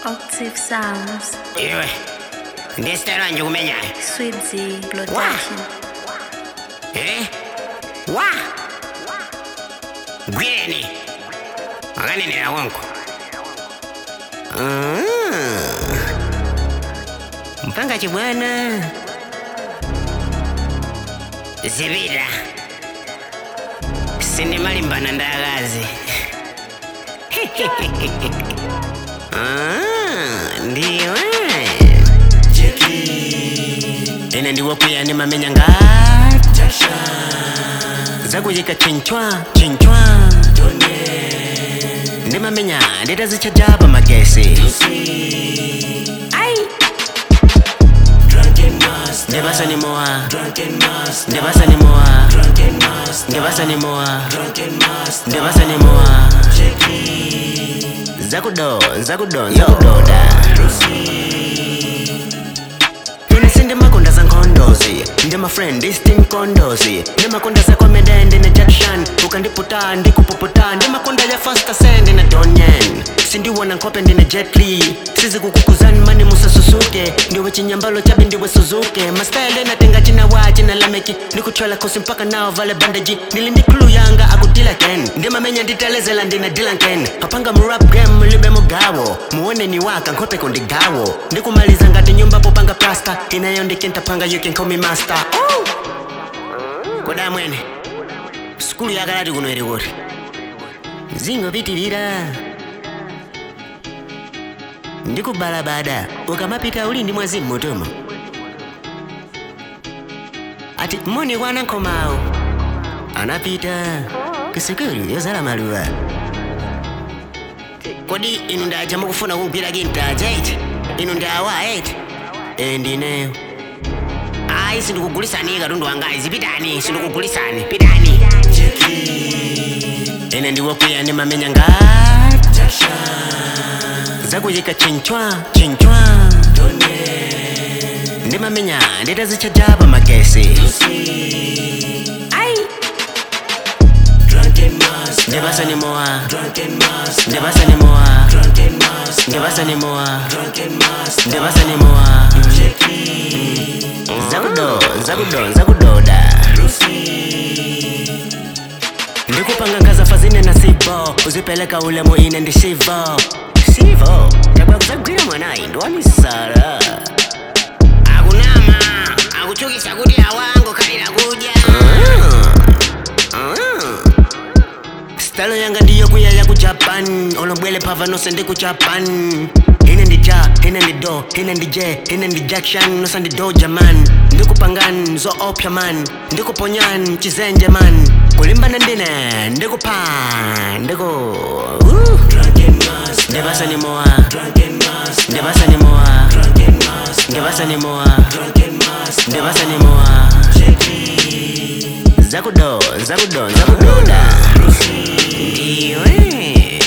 Octave Sounds, iwe ndesitela nje kumenyayo Swibzy, Blotation, eh wa gwireni wakanenera konko Ah. mpanga chibwana zipita sindimalimbana ndakazi Ah, ndiwe ine ndiwopiya ndimamenya ngati zakuyika chinchwa chinchwa ndimamenya nditazichajapa magesi ai ndibasanimowa ndibasanimowa ndibasanimowa ndibasanimowa zakudo zakudo zakudoda ine sindimakonda zankhondozi ndimafriend istinkondozi ndimakonda zakwamede ndine jackson ukandiputa ndikupuputa ndimakonda ya fasta send na donyen sindiwona nkhope ndine jetli sizikukukuzani mani musasusuke ndiwe chinyambalo chabe ndiwe suzuke mastyle natenga chinawa chinalameki ndikuthwala khosi mpaka nawo vale bandeji ndili ndi khulu yanga akudila ken ndimamenya nditelezela ndine dilanken kapanga mu rap game libe mugawo muoneni waka nkhope kondigawo ndikumaliza ngati nyumba popanga plasta inayo ndikintapanga you can call me master oh! koda mwene skulu yakalati kuno iri kuti zingopitirira ndikubalabada ukamapita uli ndi mwazi mmutumo ati moni kwana nkhomawo anapita kusukulu yozala maluwa kodi inu ndaja mukufuna kugwira kintaja iti inu ndawa eti e ndineyo ayi sindikugulisani katundu wangayi zipitani sindikugulisani pitani ine ndiwokwiya ndimamenya ngati zakuyika chinchwa chinchwa ndimamenya nditazichajapa magesi ai ndibasanimowa ndibasanimowa ndibasanimowa ndibasanimowa zakudo zakudo zakudoda ndikupanga ngazafa zine na sibo uzipeleka ulemo ine ndi shivo sivo tabwa kuzagwira mwanayi ndiwamisala akunama akuchukisa kuti awango kalira kudya stalo yanga ndiyo kuyaya ku japan olobwele phava nose ndi ku japan ine ndi ja ine ndi do ine ndi je ine ndi jackson nosa ndi doja man ndikupangan zo opya man ndikuponyan chizenje man kulimbana ndine ndikupha ndiku uh. ndibasanimowa ndibasanimowa ndibasanimowa ndibasanimowa zakudo zakudo zakudoda ndiwe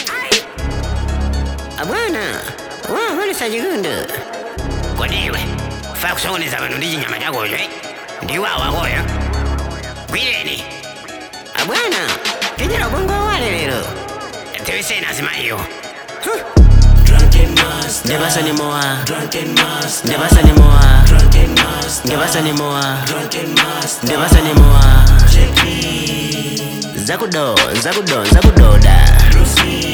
abwana wakolesa chikundo kodiwe fa kusokoneza pano ndi chinyama chakocho eh? ndiwawakoyo gwireni abwana tichera ubongo wale lero tiwisena azimayiwo ndibasanimowa ndibasanimowa ndibasanimowa ndibasanimowa zakudo zakudo zakudoda